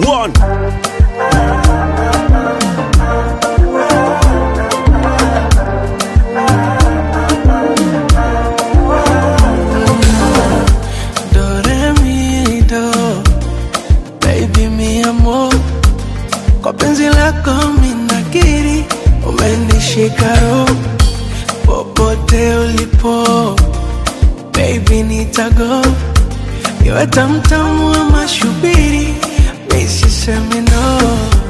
One. Do, re, mi, do. Baby mi amor, kwa penzi lako minakiri, umenishika roho popote ulipo, baby nitago, iwe tamtamu ama shubiri, mi sisemi no,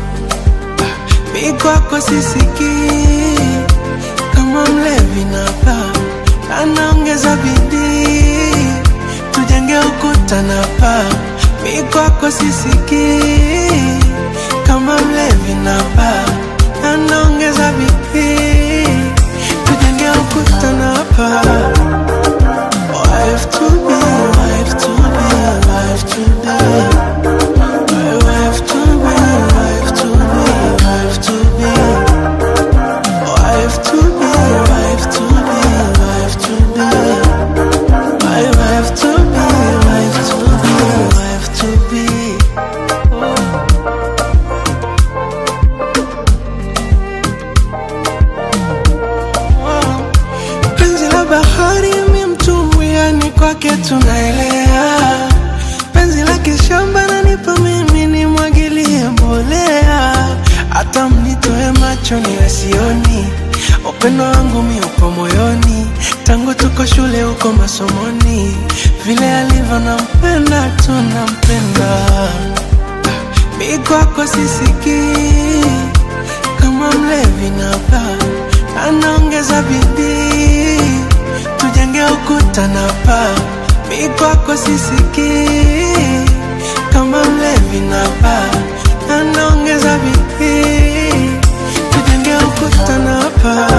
mi kwako sisikii kama mlevi napa, anaongeza bidii tujenge ukuta na paa, mi kwako sisikii kama mlevi na paa, anaongeza bidii tujenge ukuta na paa. Wife to be, wife to be, wife to be. My wife to be, wife to be, wife to be. Wife to be, wife to be, wife to be. My wife to be, wife to be, wife to be. Penzi la bahari mi mtumbwi, yani kwake tunaelea. Penzi la kishamba nanipa mimi nimwagilie mbolea, hata mnitoe macho niwe sioni. Upendo wangu mi upo moyoni, tangu tuko shule huko masomoni, vile alivyo nampenda tu nampenda. Mi kwako sisikii kama mlevi na paa, anaongeza bidii tujenge ukuta na paa. Mi kwako sisikii kama mlevi na paa, anaongeza bidii tujenge ukuta na paa.